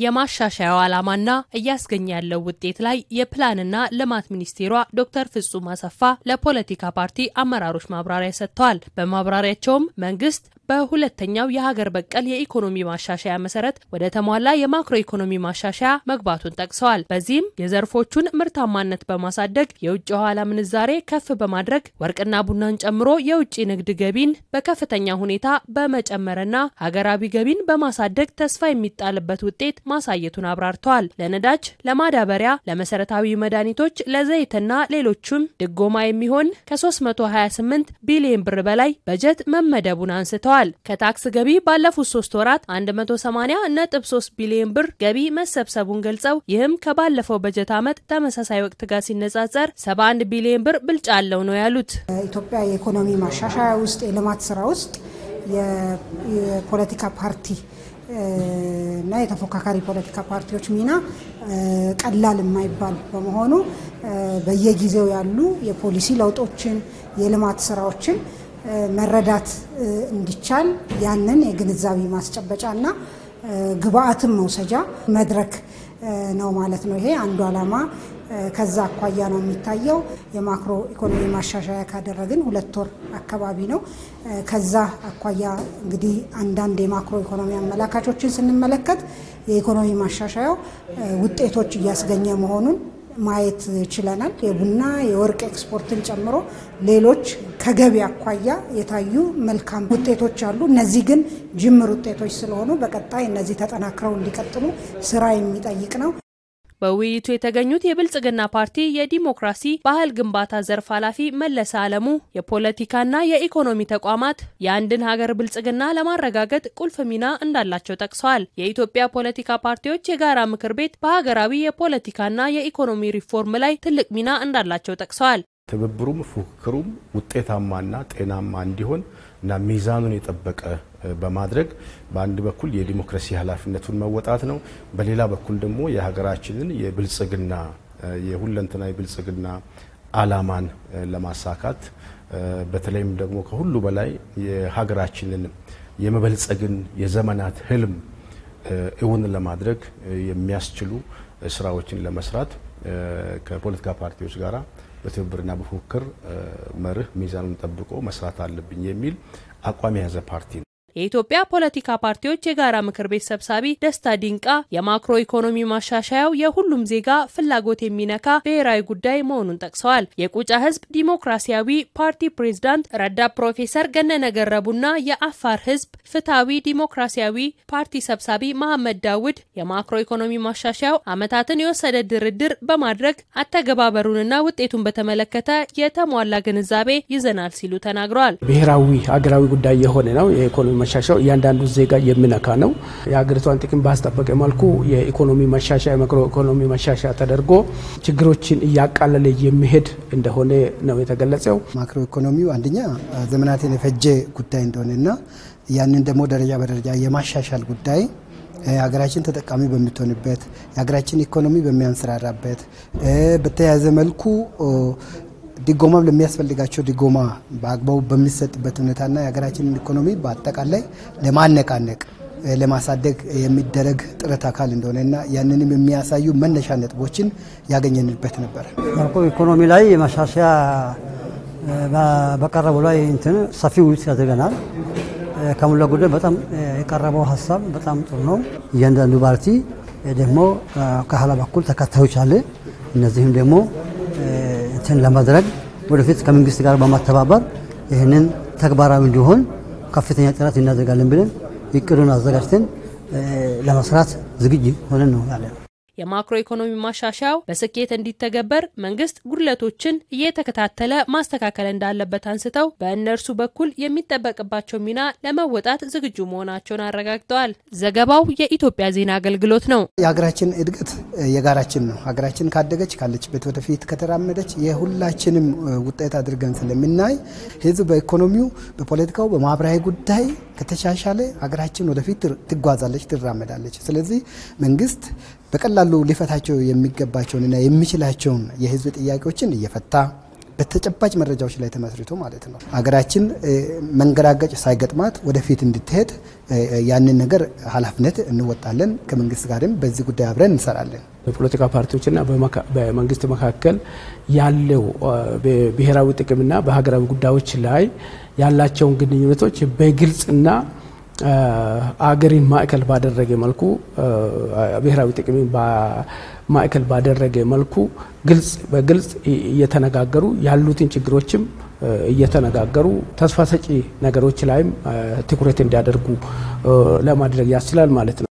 የማሻሻያው ዓላማና እያስገኘ ያለው ውጤት ላይ የፕላንና ልማት ሚኒስቴሯ ዶክተር ፍጹም አሰፋ ለፖለቲካ ፓርቲ አመራሮች ማብራሪያ ሰጥተዋል። በማብራሪያቸውም መንግስት በሁለተኛው የሀገር በቀል የኢኮኖሚ ማሻሻያ መሰረት ወደ ተሟላ የማክሮ ኢኮኖሚ ማሻሻያ መግባቱን ጠቅሰዋል። በዚህም የዘርፎቹን ምርታማነት በማሳደግ የውጭ ኋላ ምንዛሬ ከፍ በማድረግ ወርቅና ቡናን ጨምሮ የውጭ ንግድ ገቢን በከፍተኛ ሁኔታ በመጨመርና ሀገራዊ ገቢን በማሳደግ ተስፋ የሚጣልበት ውጤት ማሳየቱን አብራርተዋል። ለነዳጅ፣ ለማዳበሪያ፣ ለመሰረታዊ መድኃኒቶች፣ ለዘይትና ሌሎቹም ድጎማ የሚሆን ከ328 ቢሊዮን ብር በላይ በጀት መመደቡን አንስተዋል። ከታክስ ገቢ ባለፉት ሶስት ወራት 180.3 ቢሊዮን ብር ገቢ መሰብሰቡን ገልጸው ይህም ከባለፈው በጀት ዓመት ተመሳሳይ ወቅት ጋር ሲነጻጸር 71 ቢሊዮን ብር ብልጫ አለው ነው ያሉት። ኢትዮጵያ የኢኮኖሚ ማሻሻያ ውስጥ የልማት ስራ ውስጥ የፖለቲካ ፓርቲ እና የተፎካካሪ ፖለቲካ ፓርቲዎች ሚና ቀላል የማይባል በመሆኑ በየጊዜው ያሉ የፖሊሲ ለውጦችን የልማት ስራዎችን መረዳት እንዲቻል ያንን የግንዛቤ ማስጨበጫ እና ግብአትን መውሰጃ መድረክ ነው ማለት ነው። ይሄ አንዱ ዓላማ ከዛ አኳያ ነው የሚታየው። የማክሮ ኢኮኖሚ ማሻሻያ ካደረግን ሁለት ወር አካባቢ ነው። ከዛ አኳያ እንግዲህ አንዳንድ የማክሮ ኢኮኖሚ አመላካቾችን ስንመለከት የኢኮኖሚ ማሻሻያው ውጤቶች እያስገኘ መሆኑን ማየት ችለናል። የቡና የወርቅ ኤክስፖርትን ጨምሮ ሌሎች ከገቢ አኳያ የታዩ መልካም ውጤቶች አሉ። እነዚህ ግን ጅምር ውጤቶች ስለሆኑ በቀጣይ እነዚህ ተጠናክረው እንዲቀጥሉ ስራ የሚጠይቅ ነው። በውይይቱ የተገኙት የብልጽግና ፓርቲ የዲሞክራሲ ባህል ግንባታ ዘርፍ ኃላፊ መለሰ አለሙ የፖለቲካና የኢኮኖሚ ተቋማት የአንድን ሀገር ብልጽግና ለማረጋገጥ ቁልፍ ሚና እንዳላቸው ጠቅሰዋል። የኢትዮጵያ ፖለቲካ ፓርቲዎች የጋራ ምክር ቤት በሀገራዊ የፖለቲካና የኢኮኖሚ ሪፎርም ላይ ትልቅ ሚና እንዳላቸው ጠቅሰዋል። ትብብሩም ፉክክሩም ውጤታማና ጤናማ እንዲሆን እና ሚዛኑን የጠበቀ በማድረግ በአንድ በኩል የዲሞክራሲ ኃላፊነቱን መወጣት ነው። በሌላ በኩል ደግሞ የሀገራችንን የብልጽግና የሁለንተና የብልጽግና አላማን ለማሳካት በተለይም ደግሞ ከሁሉ በላይ የሀገራችንን የመበልጸግን የዘመናት ህልም እውን ለማድረግ የሚያስችሉ ስራዎችን ለመስራት ከፖለቲካ ፓርቲዎች ጋር በትብብርና በፉክክር መርህ ሚዛኑን ጠብቆ መስራት አለብኝ የሚል አቋም የያዘ ፓርቲ ነው። የኢትዮጵያ ፖለቲካ ፓርቲዎች የጋራ ምክር ቤት ሰብሳቢ ደስታ ዲንቃ የማክሮ ኢኮኖሚ ማሻሻያው የሁሉም ዜጋ ፍላጎት የሚነካ ብሔራዊ ጉዳይ መሆኑን ጠቅሰዋል። የቁጫ ህዝብ ዲሞክራሲያዊ ፓርቲ ፕሬዝዳንት ረዳት ፕሮፌሰር ገነነ ገረቡና የአፋር ህዝብ ፍትሐዊ ዲሞክራሲያዊ ፓርቲ ሰብሳቢ መሐመድ ዳውድ የማክሮ ኢኮኖሚ ማሻሻያው ዓመታትን የወሰደ ድርድር በማድረግ አተገባበሩንና ውጤቱን በተመለከተ የተሟላ ግንዛቤ ይዘናል ሲሉ ተናግረዋል። ብሔራዊ ሀገራዊ ጉዳይ የሆነ ነው የኢኮኖሚ መሻሻያው እያንዳንዱ ዜጋ የሚነካ ነው። የሀገሪቷን ጥቅም ባስጠበቀ መልኩ የኢኮኖሚ መሻሻያ የማክሮ ኢኮኖሚ መሻሻያ ተደርጎ ችግሮችን እያቃለለ የሚሄድ እንደሆነ ነው የተገለጸው። ማክሮ ኢኮኖሚው አንደኛ ዘመናትን የፈጀ ጉዳይ እንደሆነና ያንን ደግሞ ደረጃ በደረጃ የማሻሻል ጉዳይ ሀገራችን ተጠቃሚ በምትሆንበት የሀገራችን ኢኮኖሚ በሚያንሰራራበት በተያያዘ መልኩ ድጎማም ለሚያስፈልጋቸው ድጎማ በአግባቡ በሚሰጥበት ሁኔታና የሀገራችንን ኢኮኖሚ በአጠቃላይ ለማነቃነቅ ለማሳደግ የሚደረግ ጥረት አካል እንደሆነና ያንንም የሚያሳዩ መነሻ ነጥቦችን ያገኘንበት ነበር። ማክሮ ኢኮኖሚ ላይ ማሻሻያ በቀረቡ ላይ እንትን ሰፊ ውይይት ያደርገናል። ከሞላ ጎደል በጣም የቀረበው ሀሳብ በጣም ጥሩ ነው። እያንዳንዱ ፓርቲ ደግሞ ከኋላ በኩል ተከታዮች አለ። እነዚህም ደግሞ እንትን ለማድረግ ወደፊት ከመንግስት ጋር በማተባበር ይህንን ተግባራዊ እንዲሆን ከፍተኛ ጥረት እናደርጋለን ብለን እቅዱን አዘጋጅተን ለመስራት ዝግጅ ሆነን ነው ያለ ነው። የማክሮ ኢኮኖሚ ማሻሻያው በስኬት እንዲተገበር መንግስት ጉድለቶችን እየተከታተለ ማስተካከል እንዳለበት አንስተው በእነርሱ በኩል የሚጠበቅባቸው ሚና ለመወጣት ዝግጁ መሆናቸውን አረጋግጠዋል። ዘገባው የኢትዮጵያ ዜና አገልግሎት ነው። የሀገራችን እድገት የጋራችን ነው። ሀገራችን ካደገች ካለችበት ወደፊት ከተራመደች የሁላችንም ውጤት አድርገን ስለምናይ ህዝብ በኢኮኖሚው፣ በፖለቲካው፣ በማህበራዊ ጉዳይ ከተሻሻለ ሀገራችን ወደፊት ትጓዛለች፣ ትራመዳለች። ስለዚህ መንግስት በቀላሉ ሊፈታቸው የሚገባቸውንና የሚችላቸውን የህዝብ ጥያቄዎችን እየፈታ በተጨባጭ መረጃዎች ላይ ተመስርቶ ማለት ነው ሀገራችን መንገራገጭ ሳይገጥማት ወደፊት እንድትሄድ ያንን ነገር ኃላፊነት እንወጣለን። ከመንግስት ጋርም በዚህ ጉዳይ አብረን እንሰራለን። በፖለቲካ ፓርቲዎችና በመንግስት መካከል ያለው ብሔራዊ ጥቅምና በሀገራዊ ጉዳዮች ላይ ያላቸውን ግንኙነቶች በግልጽና አገሪን ማዕከል ባደረገ መልኩ ብሔራዊ ጥቅምን ማዕከል ባደረገ መልኩ ግልጽ በግልጽ እየተነጋገሩ ያሉትን ችግሮችም እየተነጋገሩ ተስፋ ሰጪ ነገሮች ላይም ትኩረት እንዲያደርጉ ለማድረግ ያስችላል ማለት ነው።